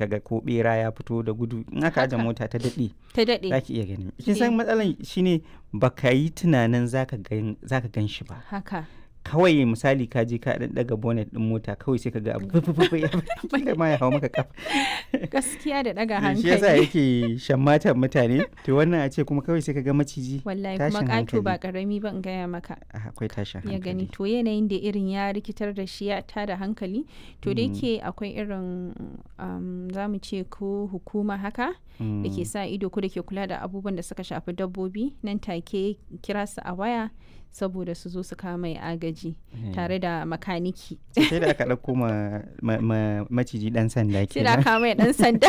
kaga ko bera ya fito da gudu in aka aje Haka. mota ta daɗe ta daɗe za ki iya gani kin san matsalan shine baka yi tunanin zaka gan zaka gan shi ba haka kawai misali ka je ka dan daga bonnet din mota kawai sai ka ga abu fufufu ya kila ma ya hawo maka kafa gaskiya da ɗaga shi yasa hankali yake shammatan mutane to wannan a ce kuma kawai sai ka ga maciji wallahi kuma tashin ƙato ba hankali. ƙarami ba in gaya maka Ah, akwai tashin ya hankali gani to yanayin da irin ya rikitar da shi ya tada hankali to da yake akwai irin um, za mu ce ko hukuma haka da ke sa ido ko da ke kula da abubuwan da suka shafi dabbobi nan take kira su a waya saboda su zo su kama mai agaji tare da makaniki sai da aka ɗauko ma, ma, ma- maciji ɗan sanda sai da kenan aka mai dan sanda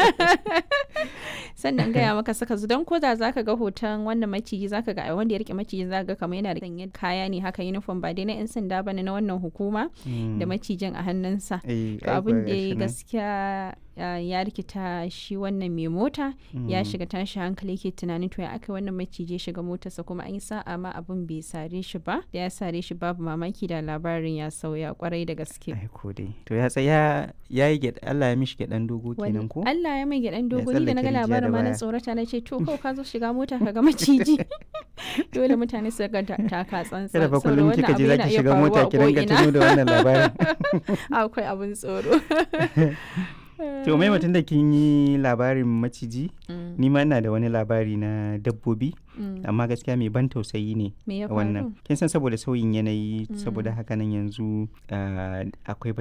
sannan gaya maka saka su don ko da zaka ga hoton wannan maciji zaka ga wanda ya rike maciji zaka ga kamar yana da sanye kaya ne haka uniform ba dai na yan sanda bane na wannan hukuma Mm. da macijin a hannunsa Eh, to ai abin kuwa da gashi ya nan. gaskiya ah, ya rikita shi wannan mai mota ya Mm. shiga tashi hankali yake tunanin to ya aka wannan maciji ya shiga motarsa kuma an yi sa'a ma abin bai sare shi ba da ya sare shi babu mamaki da labarin ya sauya kwarai da gaske ai ko dai to ya tsaya ya yi gyaɗa Allah ya mishi gyaɗan dogo Wani- kenan ko Allah ya mai gyaɗan dogo ni da na tsallake ga rijiya da labarin ma na baya. tsorata na ce to kawai ka zo shiga mota ka ga maciji dole mutane su ga ta- taka tsantsan kada fa saboda kullum wannan kika abu je yana zaki iya shiga faruwa mota a ki ringa ko'ina. tuno da wannan labarin akwai abin tsoro to mai mutum da kin yi labarin maciji Mm, ni ma ina da wani labari na dabbobi mm. amma gaskiya mai ban tausayi ne me ya faru wannan kin san saboda sauyin yanayi Mm. saboda haka nan yanzu ah, akwai